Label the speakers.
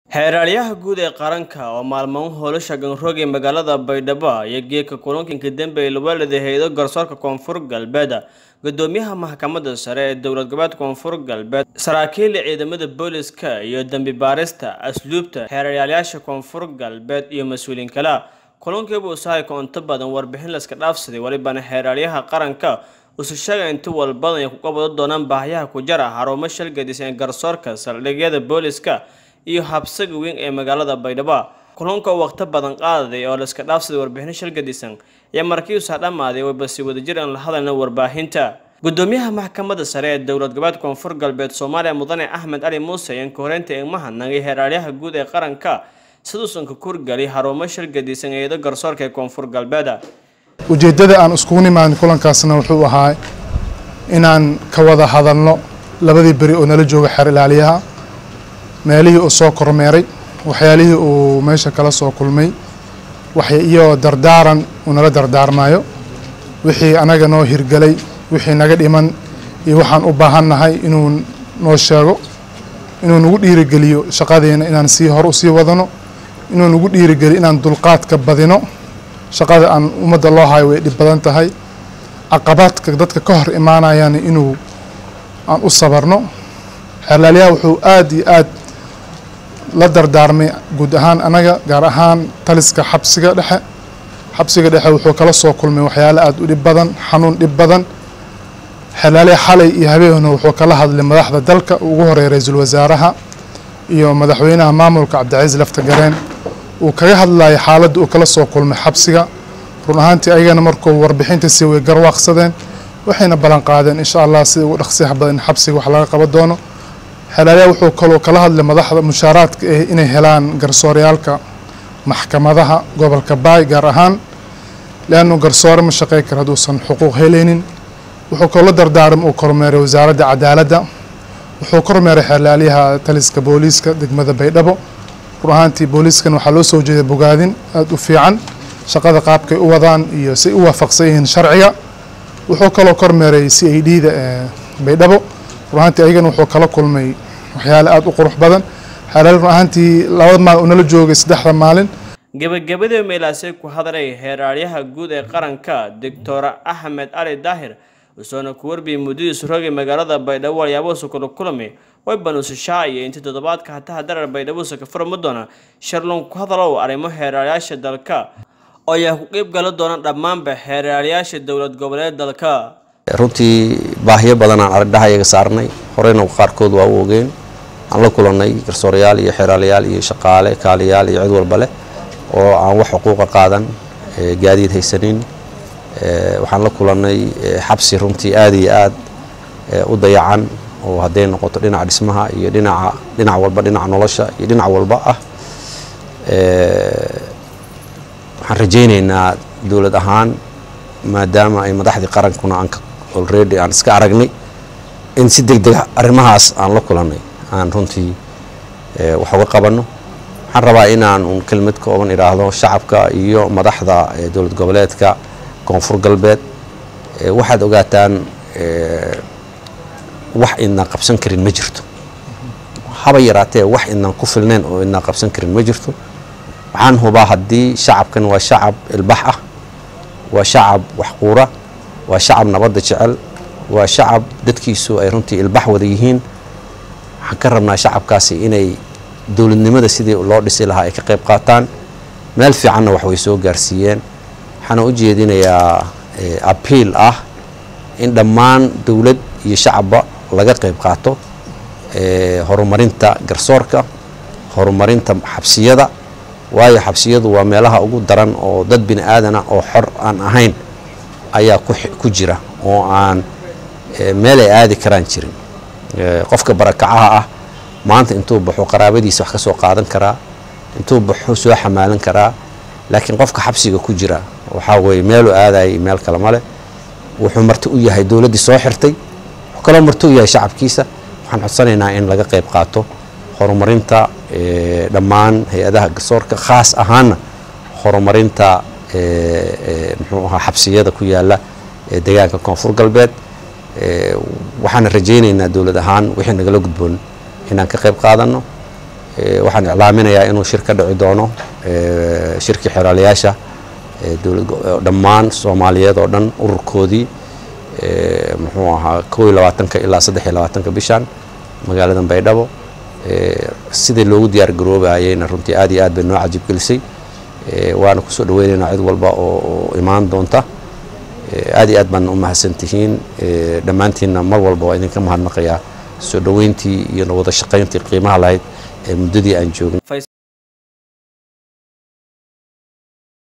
Speaker 1: xeeraalyaha guud ee qaranka oo maalmo howlasha ganroog ee magaalada baydhabo iyo geedka kulankanka dambe ee lawaalida hay-ado garsoorka koonfur galbeed gudoomiyaha maxkamadda sare ee dowlad goboleed koonfur galbeed saraakiila ciidamada booliska iyo dembi baarista asluubta xeeraalyaasha koonfur galbeed iyo mas-uuliin kale kulankiiba usahay koonto badan warbixin layska dhaafsaday welibana xeeraalyaha qaranka usu sheega inti walbadan ay ku qabado doonaan baahiyaha ku jara xarumo shalgadisan ee garsoorka saldhigyada booliska iyo habsaga weyn ee magaalada baydhabo kulanka oo waqti badan qaadaday oo layska dhaafsaday warbixino shalgadisan ayaa markii usaa dhammaaday waybalsi wadajir aan la hadalna warbaahinta gudoomiyaha maxkamadda sare ee dowlad goboleed koonfur galbeed soomaaliya mudane axmed cali muuse ayaan ka horeynta eegmaha nagay heeraalyaha guud ee qaranka siduusan ka kurgali xarumo shalgadisan eedo garsoorka ee koonfur galbeed
Speaker 2: ujeeddada aan iskugu nimaadin kulankaasna wuxuu ahaa inaan ka wada hadalno labadii beri oo nala jooga xeer ilaaliyaha meelihii uu soo kormeeray waxyaalihii uu meesha kala soo kulmay iyo dardaaran uu nala dardaarmayo wixii anaga noo hirgelay wixii naga dhiman iyo waxaan u baahannahay inuu noo sheego inuu nagu dhiirigeliyo shaqadeena inaan sii hor usii wadano inuu nagu dhiirigeliyo inaan dulqaadka badino shaqada aan ummadda loo hayo way dhib badan tahay caqabaadka dadka ka hor imaanayaan inuu aan u sabarno xeerlaalyaha wuxuu aada iyo aad la dardaarmay guud ahaan anaga gaar ahaan taliska xabsiga dhexe xabsiga dhexe wuxuu kala soo kulmay waxyaale aada u dhib badan xanuun dhib badan xeerlaalyaha xalay iyo habeena wuxuu kala hadlay madaxda dalka ugu horeeya ra-iisul wasaaraha iyo madaxweynaha maamulka cabdicasiis lafta gareen uu kaga hadlayay xaaladda uu kala soo kulmay xabsiga run ahaantii ayagana markuu warbixintiisii way garwaaqsadeen waxayna ballan qaadeen insha allah sida ugu dhaqsiyaha badan in xabsiga wax laga qaban doono xeelaalyaha wuxuu kaloo kala hadlay madaxda mushaaraadka eh inay helaan garsooryaalka maxkamadaha gobolka baay gaar ahaan leannu garsoore ma shaqey karo hadduusan xuquuq helaynin wuxuu kaloo dardaaram uu kormeeray wasaaradda cadaaladda wuxuu kormeeray xeelaalyaha taliska booliiska degmada baydhabo run ahaantii booliiskan waxaa loo soo jeeday bogaadin aada u fiican shaqada qaabkay u wadaan iyo say u waafaqsan yihiin sharciga wuxuu kaloo kormeeray c i d da ee baydhabo run ahaantii ayagana wuxuu kala kulmay waxyaale aada u qurux badan xeelaal run ahaantii labada maalin uu nala joogay saddexda maalin
Speaker 1: gebagabadii meelaasay ku hadlay heeraalyaha guud ee qaranka doctor axmed cali daahir usoona ku warbiyey muddadiisu rogay magaalada baydhabo walyaabahuusa kula kulmay way banuusashaa iyo intii toddobaadka hataha darar baydhabohuusa ka furma doona sharlon ku hadalow arrimo heeraalyaasha dalka oo ayaa ku qeyb gala doona dhammaanba heeraalyaasha dowlad goboleed dalka
Speaker 3: runtii baahiyo badanaan aridhahayaga saarnay horeyna qaarkood waa u ogeen aan la kulannay garsoorayaal iyo xeraalayaal iyo shaqaale kaaliyaal iyo cid walba leh oo aan wax xuquuqa qaadan gaadiid haysanin waxaan la kulannay xabsi runtii aada iyo aad u dayacan oo hadday noqoto dhinaca dhismaha iyo dhinaca dhinac walba dhinaca nolosha iyo dhinac walba ah waxaan rajaynaynaa dowlad ahaan maadaama ay madaxdii qarankuna aan already aan iska aragnay in si deg deg arrimahaas aan la kulannay aan runtii wax uga qabanno waxaan rabaa inaan un kelmad kooban idhaahdo shacabka iyo madaxda dowlad goboleedka koonfur galbeed waxaad ogaataan wax idnaan qabsan karin ma jirto haba yaraatee wax idnaan ku filnayn oo idnaan qabsan karin ma jirto waxaan hubaa haddii shacabkan waa shacab ilbax ah waa shacab waxquura waa shacab nabadda jecel waa shacab dadkiisu ay runtii ilbax wada yihiin waxaan ka rabnaa shacabkaasi inay dowladnimada sidii loo dhisi lahaa ay ka qayb qaataan meel fiicanna wax way soo gaarsiiyeen waxaana u jeedinayaa abiil ah in dhammaan dowlad iyo shacabba laga qayb qaato horumarinta garsoorka horumarinta xabsiyada waayo xabsiyadu waa meelaha ugu daran oo dad bini aadana oo xor aan ahayn ayaa ku jira oo aan meel ay aadi karaan jirin qofka barakacaha ah maanta intuu baxo qaraabadiisa wax ka soo qaadan karaa intuu baxo soo xamaalan karaa laakiin qofka xabsiga ku jira waxaa weye meeluu aadayay meel kale male wuxuu marti u yahay dowladdii soo xirtay wuxuu kaloo marti u yahay shacabkiisa waxaan codsanaynaa in laga qayb qaato horumarinta dhammaan hay-adaha garsoorka khaas ahaana horumarinta muxuu ahaa xabsiyada ku yaala deegaanka koonfur galbeed waxaana rajaynaynaa dowlad ahaan wixii nagala gudboon inaan ka qayb qaadano waxaan iclaaminayaa inuu shir ka dhici doono shirkii xeraalayaasha dhammaan soomaaliyeed oo dhan ururkoodii muxuu ahaa kow iyo labaatanka ilaa saddex iyo labaatanka bishan magaalada baydhabo sidii loogu diyaar garoobayayna runtii aad iyo aad bay noo cajibgelisay waana kusoo dhaweynaynaa cid walba oo imaan doonta aad iyo aad baadna u mahadsan tihiin dhammaantiinna mar walba waa idinka mahadnaqayaa soo dhoweyntii iyo wada shaqayntii qiimaha lahayd ee muddadii aan joogin